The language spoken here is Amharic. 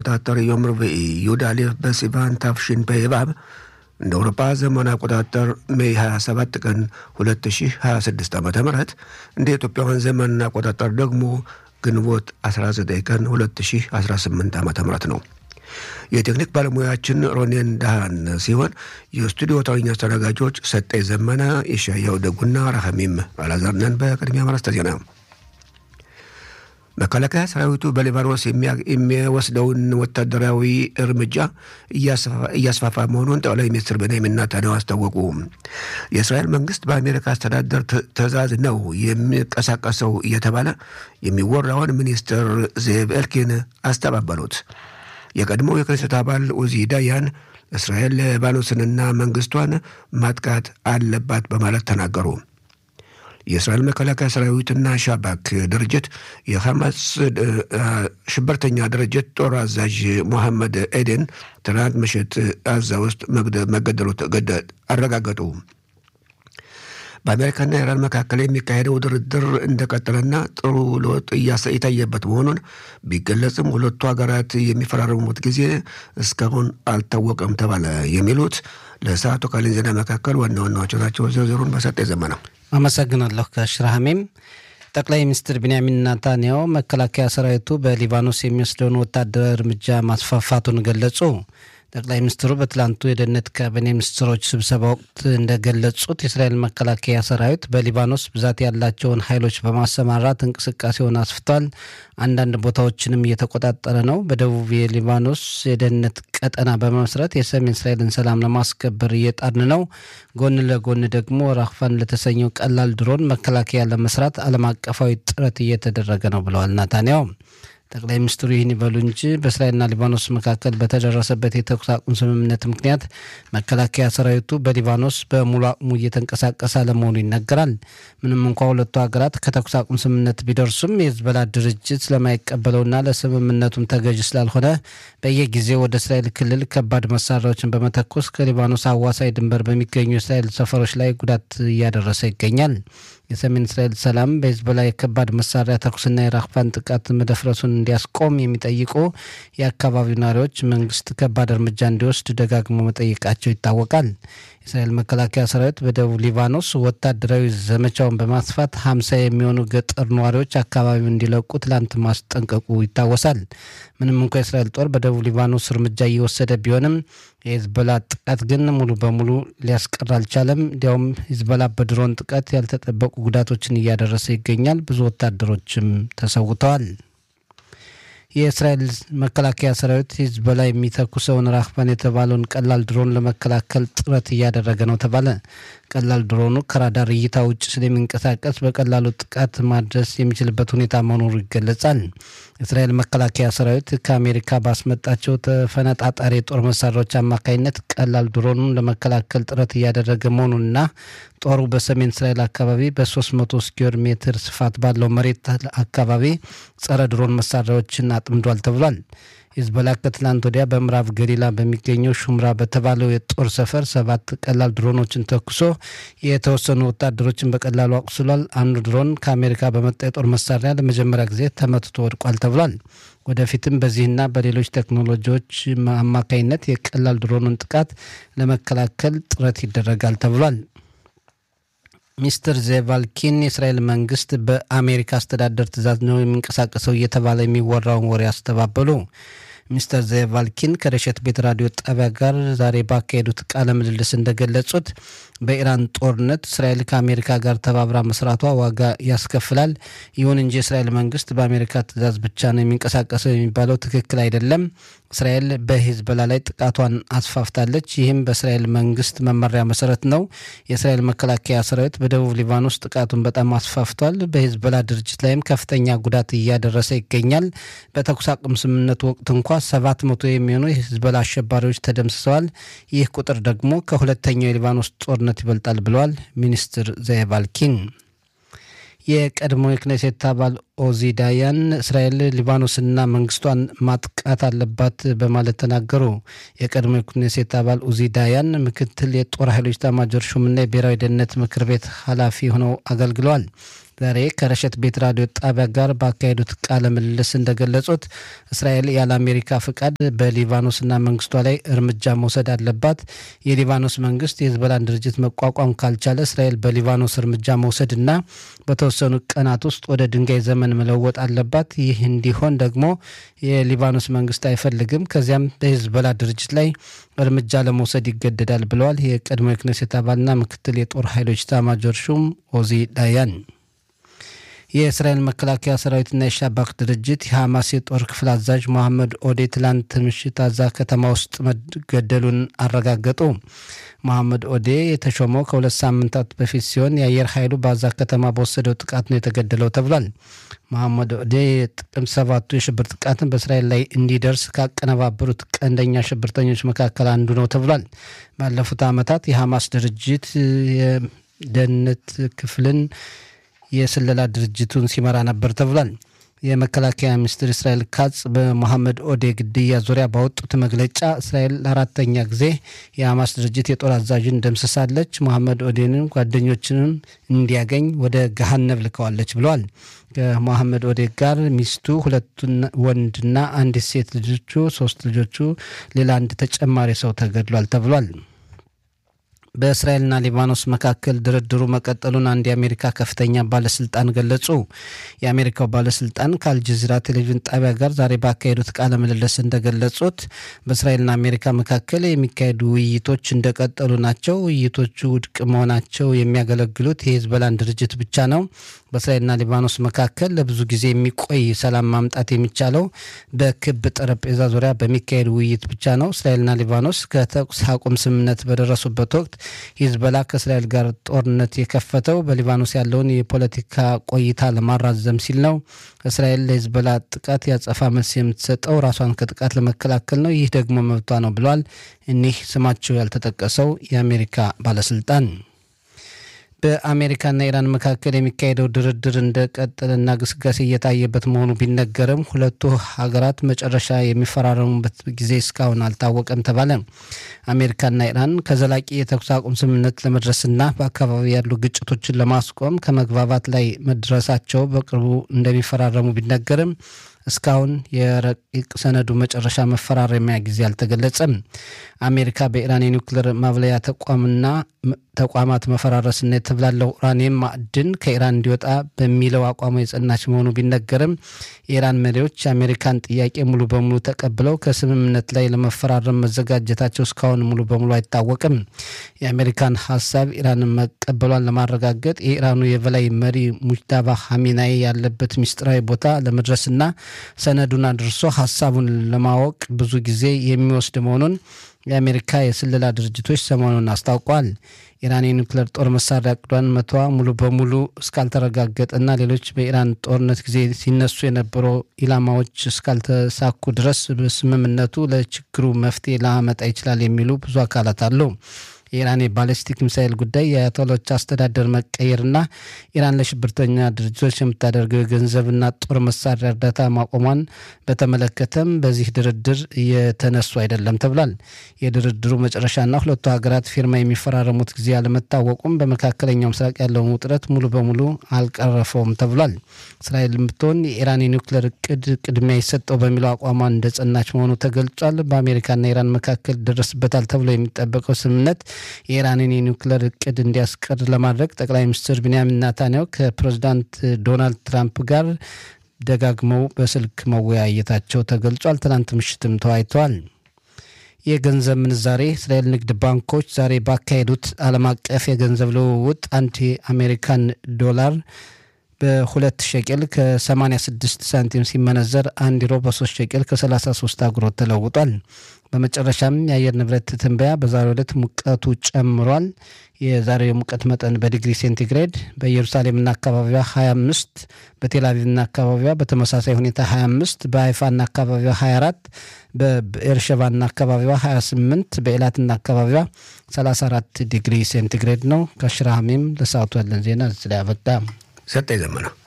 አቆጣጠር ዮም ርብዒ ዩድ አሌፍ በሲቫን ታፍሺን በይባብ እንደ አውሮፓ ዘመን አቆጣጠር ሜይ 27 ቀን 2026 ዓ ም እንደ ኢትዮጵያውያን ዘመን አቆጣጠር ደግሞ ግንቦት 19 ቀን 2018 ዓ ም ነው። የቴክኒክ ባለሙያችን ሮኔን ዳሃን ሲሆን የስቱዲዮ ተረኛ አስተናጋጆች ሰጠኝ ዘመነ፣ የሻያው ደጉና ረሐሚም አላዛርነን። በቅድሚያ ማረስተ ዜና መከላከያ ሰራዊቱ በሊባኖስ የሚወስደውን ወታደራዊ እርምጃ እያስፋፋ መሆኑን ጠቅላይ ሚኒስትር ቤንያሚን ኔታንያሁ አስታወቁ። የእስራኤል መንግስት በአሜሪካ አስተዳደር ትዕዛዝ ነው የሚንቀሳቀሰው እየተባለ የሚወራውን ሚኒስትር ዜቭ ኤልኪን አስተባበሉት። የቀድሞው የክኔሴት አባል ኡዚ ዳያን እስራኤል ሊባኖስንና መንግስቷን ማጥቃት አለባት በማለት ተናገሩ። የእስራኤል መከላከያ ሰራዊትና ሻባክ ድርጅት የሐማስ ሽብርተኛ ድርጅት ጦር አዛዥ ሞሐመድ ኤደን ትናንት ምሽት ጋዛ ውስጥ መገደሉ አረጋገጡ። በአሜሪካና ኢራን መካከል የሚካሄደው ድርድር እንደቀጠለና ጥሩ ለውጥ የታየበት መሆኑን ቢገለጽም ሁለቱ ሀገራት የሚፈራረሙት ጊዜ እስካሁን አልታወቀም ተባለ። የሚሉት ለሰዓቱ ካለን ዜና መካከል ዋና ዋናዎቹ ናቸው። ዝርዝሩን በሰጠ ዘመና አመሰግናለሁ። ከሽራሃሜም ጠቅላይ ሚኒስትር ቢንያሚን ናታንያሁ መከላከያ ሰራዊቱ በሊባኖስ የሚወስደውን ወታደራዊ እርምጃ ማስፋፋቱን ገለጹ። ጠቅላይ ሚኒስትሩ በትላንቱ የደህንነት ካቢኔ ሚኒስትሮች ስብሰባ ወቅት እንደገለጹት የእስራኤል መከላከያ ሰራዊት በሊባኖስ ብዛት ያላቸውን ኃይሎች በማሰማራት እንቅስቃሴውን አስፍቷል። አንዳንድ ቦታዎችንም እየተቆጣጠረ ነው። በደቡብ የሊባኖስ የደህንነት ቀጠና በመመስረት የሰሜን እስራኤልን ሰላም ለማስከበር እየጣርን ነው። ጎን ለጎን ደግሞ ራፋን ለተሰኘው ቀላል ድሮን መከላከያ ለመስራት ዓለም አቀፋዊ ጥረት እየተደረገ ነው ብለዋል ናታንያሁ። ጠቅላይ ሚኒስትሩ ይህን ይበሉ እንጂ በእስራኤልና ሊባኖስ መካከል በተደረሰበት የተኩስ አቁም ስምምነት ምክንያት መከላከያ ሰራዊቱ በሊባኖስ በሙሉ አቅሙ እየተንቀሳቀሰ አለመሆኑ ይነገራል። ምንም እንኳ ሁለቱ ሀገራት ከተኩስ አቁም ስምምነት ቢደርሱም የህዝበላ ድርጅት ስለማይቀበለውና ለስምምነቱም ተገዥ ስላልሆነ በየጊዜው ወደ እስራኤል ክልል ከባድ መሳሪያዎችን በመተኮስ ከሊባኖስ አዋሳኝ ድንበር በሚገኙ የእስራኤል ሰፈሮች ላይ ጉዳት እያደረሰ ይገኛል። የሰሜን እስራኤል ሰላም በሂዝቦላ የከባድ መሳሪያ ተኩስና የራፋን ጥቃት መደፍረሱን እንዲያስቆም የሚጠይቁ የአካባቢው ነዋሪዎች መንግስት ከባድ እርምጃ እንዲወስድ ደጋግሞ መጠየቃቸው ይታወቃል። የእስራኤል መከላከያ ሰራዊት በደቡብ ሊባኖስ ወታደራዊ ዘመቻውን በማስፋት ሀምሳ የሚሆኑ ገጠር ነዋሪዎች አካባቢውን እንዲለቁ ትላንት ማስጠንቀቁ ይታወሳል። ምንም እንኳ የእስራኤል ጦር በደቡብ ሊባኖስ እርምጃ እየወሰደ ቢሆንም የሂዝቦላ ጥቃት ግን ሙሉ በሙሉ ሊያስቀር አልቻለም። እንዲያውም ሂዝቦላ በድሮን ጥቃት ያልተጠበቁ ጉዳቶችን እያደረሰ ይገኛል። ብዙ ወታደሮችም ተሰውተዋል። የእስራኤል መከላከያ ሰራዊት ሂዝቦላ የሚተኩሰውን ራህባን የተባለውን ቀላል ድሮን ለመከላከል ጥረት እያደረገ ነው ተባለ። ቀላል ድሮኑ ከራዳር እይታ ውጭ ስለሚንቀሳቀስ በቀላሉ ጥቃት ማድረስ የሚችልበት ሁኔታ መኖሩ ይገለጻል። የእስራኤል መከላከያ ሰራዊት ከአሜሪካ ባስመጣቸው ተፈነጣጣሪ የጦር መሳሪያዎች አማካኝነት ቀላል ድሮኑን ለመከላከል ጥረት እያደረገ መሆኑንና ጦሩ በሰሜን እስራኤል አካባቢ በ300 ስኩዌር ሜትር ስፋት ባለው መሬት አካባቢ ጸረ ድሮን መሳሪያዎችን አጥምዷል ተብሏል። ሂዝቦላ ከትላንት ወዲያ በምዕራብ ገሊላ በሚገኘው ሹምራ በተባለው የጦር ሰፈር ሰባት ቀላል ድሮኖችን ተኩሶ የተወሰኑ ወታደሮችን በቀላሉ አቁስሏል። አንዱ ድሮን ከአሜሪካ በመጣ የጦር መሳሪያ ለመጀመሪያ ጊዜ ተመትቶ ወድቋል ተብሏል። ወደፊትም በዚህና በሌሎች ቴክኖሎጂዎች አማካኝነት የቀላል ድሮኑን ጥቃት ለመከላከል ጥረት ይደረጋል ተብሏል። ሚስተር ዜቫልኪን የእስራኤል መንግስት በአሜሪካ አስተዳደር ትዕዛዝ ነው የሚንቀሳቀሰው እየተባለ የሚወራውን ወሬ አስተባበሉ። ሚስተር ዜቫልኪን ከረሸት ቤት ራዲዮ ጣቢያ ጋር ዛሬ ባካሄዱት ቃለ ምልልስ እንደገለጹት በኢራን ጦርነት እስራኤል ከአሜሪካ ጋር ተባብራ መስራቷ ዋጋ ያስከፍላል። ይሁን እንጂ የእስራኤል መንግስት በአሜሪካ ትዕዛዝ ብቻ ነው የሚንቀሳቀሰው የሚባለው ትክክል አይደለም። እስራኤል በሂዝቦላ ላይ ጥቃቷን አስፋፍታለች። ይህም በእስራኤል መንግስት መመሪያ መሰረት ነው። የእስራኤል መከላከያ ሰራዊት በደቡብ ሊባኖስ ጥቃቱን በጣም አስፋፍቷል። በሂዝቦላ ድርጅት ላይም ከፍተኛ ጉዳት እያደረሰ ይገኛል። በተኩስ አቁም ስምምነቱ ወቅት እንኳ ሰባት መቶ የሚሆኑ የሂዝቦላ አሸባሪዎች ተደምስሰዋል። ይህ ቁጥር ደግሞ ከሁለተኛው የሊባኖስ ጦርነት ይበልጣል ብለዋል ሚኒስትር ዘየቫልኪን። የቀድሞ የክኔሴት አባል ኦዚ ዳያን እስራኤል ሊባኖስና መንግስቷን ማጥቃት አለባት በማለት ተናገሩ። የቀድሞ የኩኔሴት አባል ኡዚ ዳያን ምክትል የጦር ኃይሎች ኤታማዦር ሹምና የብሔራዊ ደህንነት ምክር ቤት ኃላፊ ሆነው አገልግለዋል። ዛሬ ከረሸት ቤት ራዲዮ ጣቢያ ጋር ባካሄዱት ቃለ ምልልስ እንደገለጹት እስራኤል ያለ አሜሪካ ፍቃድ በሊባኖስና መንግስቷ ላይ እርምጃ መውሰድ አለባት። የሊባኖስ መንግስት የህዝበላን ድርጅት መቋቋም ካልቻለ እስራኤል በሊባኖስ እርምጃ መውሰድና በተወሰኑ ቀናት ውስጥ ወደ ድንጋይ ዘመን መለወጥ አለባት። ይህ እንዲሆን ደግሞ የሊባኖስ መንግስት አይፈልግም። ከዚያም በሂዝቦላ ድርጅት ላይ እርምጃ ለመውሰድ ይገደዳል ብለዋል። የቀድሞ የክኔሴት አባልና ምክትል የጦር ኃይሎች ኤታማዦር ሹም ኦዚ ዳያን የእስራኤል መከላከያ ሰራዊትና የሻባክ ድርጅት የሐማስ የጦር ክፍል አዛዥ መሐመድ ኦዴ ትላንት ምሽት አዛ ከተማ ውስጥ መገደሉን አረጋገጡ። መሐመድ ኦዴ የተሾመው ከሁለት ሳምንታት በፊት ሲሆን የአየር ኃይሉ በአዛ ከተማ በወሰደው ጥቃት ነው የተገደለው ተብሏል። መሐመድ ኦዴ የጥቅምት ሰባቱ የሽብር ጥቃትን በእስራኤል ላይ እንዲደርስ ካቀነባበሩት ቀንደኛ ሽብርተኞች መካከል አንዱ ነው ተብሏል። ባለፉት ዓመታት የሐማስ ድርጅት የደህንነት ክፍልን የስለላ ድርጅቱን ሲመራ ነበር ተብሏል። የመከላከያ ሚኒስትር እስራኤል ካጽ በሞሐመድ ኦዴ ግድያ ዙሪያ ባወጡት መግለጫ እስራኤል ለአራተኛ ጊዜ የሐማስ ድርጅት የጦር አዛዥን ደምስሳለች፣ ሞሐመድ ኦዴንን ጓደኞችንም እንዲያገኝ ወደ ገሃነብ ልከዋለች ብለዋል። ከሞሐመድ ኦዴ ጋር ሚስቱ፣ ሁለቱ ወንድና አንዲት ሴት ልጆቹ፣ ሶስት ልጆቹ፣ ሌላ አንድ ተጨማሪ ሰው ተገድሏል ተብሏል። በእስራኤልና ሊባኖስ መካከል ድርድሩ መቀጠሉን አንድ የአሜሪካ ከፍተኛ ባለስልጣን ገለጹ። የአሜሪካው ባለስልጣን ከአልጀዚራ ቴሌቪዥን ጣቢያ ጋር ዛሬ ባካሄዱት ቃለ ምልልስ እንደገለጹት በእስራኤልና አሜሪካ መካከል የሚካሄዱ ውይይቶች እንደቀጠሉ ናቸው። ውይይቶቹ ውድቅ መሆናቸው የሚያገለግሉት የሂዝቦላን ድርጅት ብቻ ነው። በእስራኤልና ሊባኖስ መካከል ለብዙ ጊዜ የሚቆይ ሰላም ማምጣት የሚቻለው በክብ ጠረጴዛ ዙሪያ በሚካሄድ ውይይት ብቻ ነው። እስራኤልና ሊባኖስ ከተኩስ አቁም ስምምነት በደረሱበት ወቅት ሂዝቦላ ከእስራኤል ጋር ጦርነት የከፈተው በሊባኖስ ያለውን የፖለቲካ ቆይታ ለማራዘም ሲል ነው። እስራኤል ለሂዝቦላ ጥቃት ያጸፋ መልስ የምትሰጠው ራሷን ከጥቃት ለመከላከል ነው። ይህ ደግሞ መብቷ ነው ብለዋል እኒህ ስማቸው ያልተጠቀሰው የአሜሪካ ባለስልጣን። በአሜሪካና ኢራን መካከል የሚካሄደው ድርድር እንደቀጠለና ግስጋሴ እየታየበት መሆኑ ቢነገርም ሁለቱ ሀገራት መጨረሻ የሚፈራረሙበት ጊዜ እስካሁን አልታወቀም ተባለ። አሜሪካና ኢራን ከዘላቂ የተኩስ አቁም ስምምነት ለመድረስና በአካባቢ ያሉ ግጭቶችን ለማስቆም ከመግባባት ላይ መድረሳቸው በቅርቡ እንደሚፈራረሙ ቢነገርም እስካሁን የረቂቅ ሰነዱ መጨረሻ መፈራረሚያ ጊዜ አልተገለጸም። አሜሪካ በኢራን የኒውክሌር ማብለያ ተቋምና ተቋማት መፈራረስና የተብላለው ኡራኒየም ማዕድን ከኢራን እንዲወጣ በሚለው አቋሙ የጸናች መሆኑ ቢነገርም የኢራን መሪዎች የአሜሪካን ጥያቄ ሙሉ በሙሉ ተቀብለው ከስምምነት ላይ ለመፈራረም መዘጋጀታቸው እስካሁን ሙሉ በሙሉ አይታወቅም። የአሜሪካን ሀሳብ ኢራንን መቀበሏን ለማረጋገጥ የኢራኑ የበላይ መሪ ሙጅታባ ሀሚናይ ያለበት ሚስጥራዊ ቦታ ለመድረስና ሰነዱን አድርሶ ሀሳቡን ለማወቅ ብዙ ጊዜ የሚወስድ መሆኑን የአሜሪካ የስለላ ድርጅቶች ሰሞኑን አስታውቋል። ኢራን የኒውክሌር ጦር መሳሪያ እቅዷን መተዋ ሙሉ በሙሉ እስካልተረጋገጠና ሌሎች በኢራን ጦርነት ጊዜ ሲነሱ የነበሩ ኢላማዎች እስካልተሳኩ ድረስ በስምምነቱ ለችግሩ መፍትሄ ላመጣ ይችላል የሚሉ ብዙ አካላት አሉ። የኢራን የባለስቲክ ሚሳይል ጉዳይ የአያቶሎች አስተዳደር መቀየርና ኢራን ለሽብርተኛ ድርጅቶች የምታደርገው የገንዘብና ጦር መሳሪያ እርዳታ ማቆሟን በተመለከተም በዚህ ድርድር እየተነሱ አይደለም ተብሏል። የድርድሩ መጨረሻና ሁለቱ ሀገራት ፊርማ የሚፈራረሙት ጊዜ አለመታወቁም በመካከለኛው ምስራቅ ያለውን ውጥረት ሙሉ በሙሉ አልቀረፈውም ተብሏል። እስራኤል ብትሆን የኢራን የኒውክሌር እቅድ ቅድሚያ ይሰጠው በሚለው አቋሟ እንደጸናች መሆኑ ተገልጿል። በአሜሪካና ኢራን መካከል ደረስበታል ተብሎ የሚጠበቀው ስምምነት የኢራንን የኒውክሌር እቅድ እንዲያስቀር ለማድረግ ጠቅላይ ሚኒስትር ቢንያሚን ናታንያሁ ከፕሬዚዳንት ዶናልድ ትራምፕ ጋር ደጋግመው በስልክ መወያየታቸው ተገልጿል። ትናንት ምሽትም ተወያይተዋል። የገንዘብ ምንዛሬ እስራኤል ንግድ ባንኮች ዛሬ ባካሄዱት ዓለም አቀፍ የገንዘብ ልውውጥ አንድ የአሜሪካን ዶላር በሁለት ሸቄል ከ86 ሳንቲም ሲመነዘር አንድ ዩሮ በሶስት ሸቄል ከ33 አጉሮት ተለውጧል። በመጨረሻም የአየር ንብረት ትንበያ በዛሬው ዕለት ሙቀቱ ጨምሯል። የዛሬው የሙቀት መጠን በዲግሪ ሴንቲግሬድ በኢየሩሳሌምና አካባቢዋ 25፣ በቴልአቪቭና አካባቢዋ በተመሳሳይ ሁኔታ 25፣ በሀይፋና አካባቢዋ 24፣ በኤርሸባና አካባቢዋ 28፣ በኤላትና አካባቢዋ 34 ዲግሪ ሴንቲግሬድ ነው። ከሽራሃሜም ለሰዓቱ ያለን ዜና እዚህ ላይ አበቃ። ሰጠኝ ዘመና